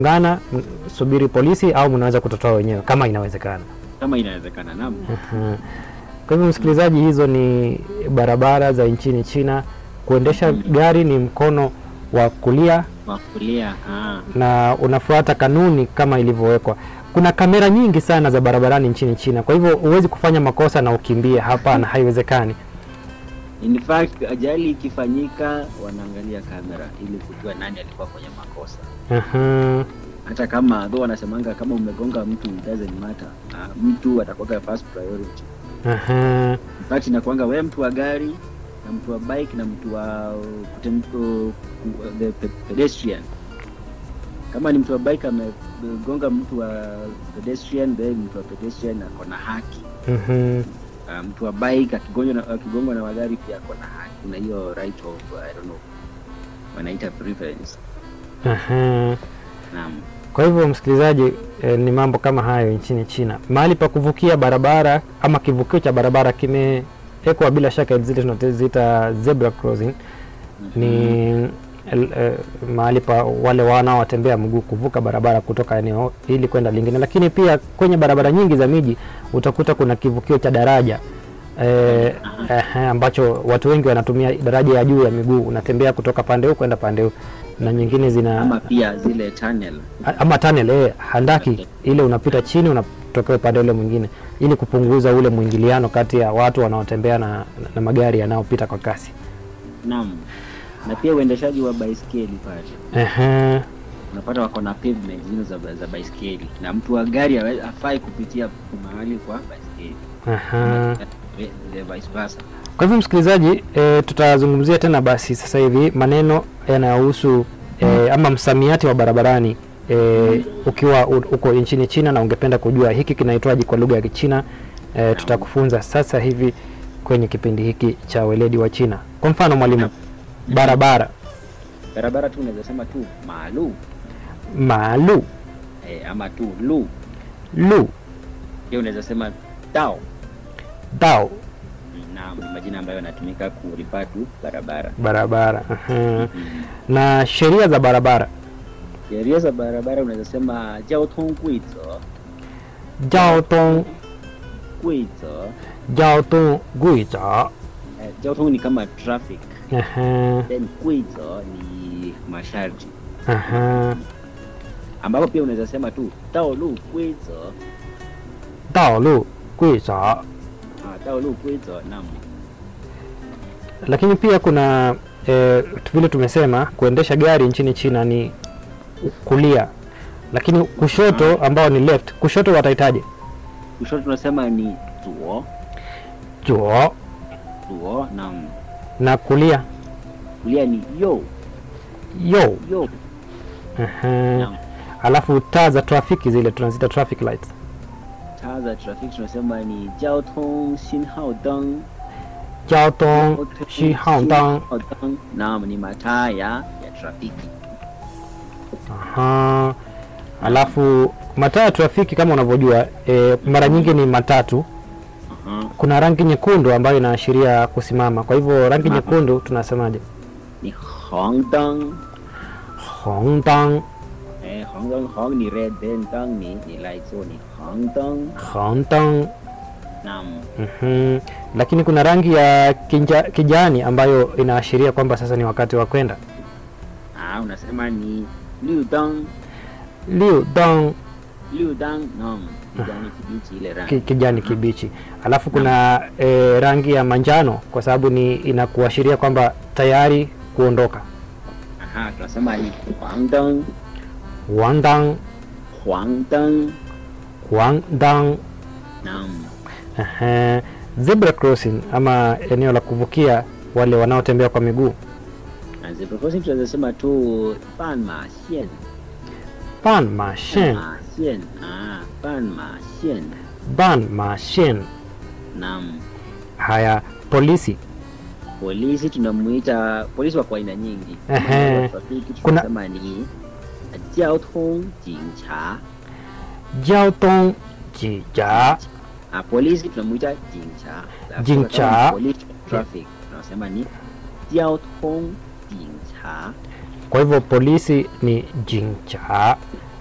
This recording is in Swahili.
ngana m- subiri polisi au mnaweza kutotoa wenyewe kama inawezekana. kama inawezekana. Naam. Aha. Kwa hivyo msikilizaji, hizo ni barabara za nchini China. Kuendesha gari ni mkono wa kulia Wa kulia. Ah. na unafuata kanuni kama ilivyowekwa. Kuna kamera nyingi sana za barabarani nchini China, kwa hivyo huwezi kufanya makosa na ukimbie. Hapana, haiwezekani. In fact, ajali ikifanyika wanaangalia kamera ili kujua nani alikuwa kwenye makosa. Aha. Hata kama though wanasemanga kama umegonga mtu it doesn't matter. Uh, mtu atakuwa first priority. Aha. In fact inakuanga wewe mtu wa gari na mtu wa bike na mtu wa kutem, uh, the pe- pedestrian. Kama ni mtu wa bike amegonga mtu wa pedestrian, then mtu wa pedestrian ako na haki. Mhm. Uh, mtu wa bike akigongwa na, akigongwa na magari pia ako na haki. Kuna hiyo right of uh, I don't know wanaita preference. Aha. Naam. Kwa hivyo msikilizaji, eh, ni mambo kama hayo nchini China. Mahali pa kuvukia barabara ama kivukio cha barabara kimewekwa bila shaka zile tunaziita zebra crossing, ni el, eh, mahali pa wale wanaotembea mguu kuvuka barabara kutoka eneo hili kwenda lingine, lakini pia kwenye barabara nyingi za miji utakuta kuna kivukio cha daraja eh, eh, ambacho watu wengi wanatumia daraja ya juu ya miguu, unatembea kutoka pande huu kwenda pande huu, na nyingine zina Ama pia zile tunnel. A- ama tunnel eh, handaki ile unapita chini unatokea upande ule mwingine ili kupunguza ule mwingiliano kati ya watu wanaotembea na, na, na magari yanayopita kwa kasi. Naam. Na pia uendeshaji wa baiskeli pale. Ehe, unapata wako na pavement zile za, za baiskeli na mtu wa gari hawe- hafai kupitia mahali kwa baiskeli aha. the vice versa. Kwa hivyo msikilizaji, e, tutazungumzia tena basi sasa hivi maneno yanayohusu e, ama msamiati wa barabarani e, ukiwa u- uko nchini China na ungependa kujua hiki kinaitwaje kwa lugha ya Kichina e, tutakufunza sasa hivi kwenye kipindi hiki cha weledi wa China. Kwa mfano mwalimu, barabara Barabara tu unaweza sema tu maalu maalu eh, ama tu lu, lu pia unaweza sema dao. dao Naam, ni majina ambayo yanatumika kurifa tu barabara. barabara aha. Mm. na sheria za barabara Sheria za barabara unaweza sema jiao tong guizo, giao thông guizo. giao thông quy则 Eh, jiao tong ni kama traffic, aha, then guizo ni masharti aha. ambapo pia unaweza sema tu dao lu guizo 道路规则 Ah, dao lu guizo, naam. lakini pia kuna e, vile tumesema kuendesha gari nchini China ni kulia, lakini kushoto ambao ni left, kushoto watahitaji kushoto tunasema ni zuo zuo zuo na na kulia kulia ni yo yo. yo Aha. Naam. Alafu taa za trafiki zile tunazita traffic lights. taa za trafiki tunasema ni jiao tong xinhao deng Jiao dong shi hao dang. Xinhao deng. naam ni mataa ya ya trafiki Aha. Alafu mataa ya trafiki kama unavyojua e, mara nyingi ni matatu. Aha. Kuna rangi nyekundu ambayo inaashiria kusimama. Kwa hivyo rangi Simama. nyekundu tunasemaje? ni hong deng Hong dang, eh hong deng hong ni red then deng ni ni light so ni hong deng hong dang. naam Mhm. Lakini kuna rangi ya kinja, kijani ambayo inaashiria kwamba sasa ni wakati wa kwenda. ah unasema ni liu deng Liu dang liu deng naam kijani kibichi ile rangi ki, kijani kibichi. Alafu kuna e, rangi ya manjano kwa sababu ni inakuashiria kwamba tayari kuondoka. aha tunasema ni huang deng Wang dang, huang deng wang dang. naam Ehe. Zebra crossing ama eneo la kuvukia wale wanaotembea kwa miguu. na zebra crossing tunaweza sema tu ban ma xian Ban ma shen, ma xian ah ban ma xian ban ma shen. naam Haya, polisi. polisi tunamuita polisi wako aina nyingi Ehe. Wa trafiki Kuna- tunasema ni jiao tong jincha Jiao dong ji ja. ah polisi tunamuita jincha Alafu Jincha. kama ni police traffic tunasema ni jiao tong jincha Kwa hivyo polisi ni jincha,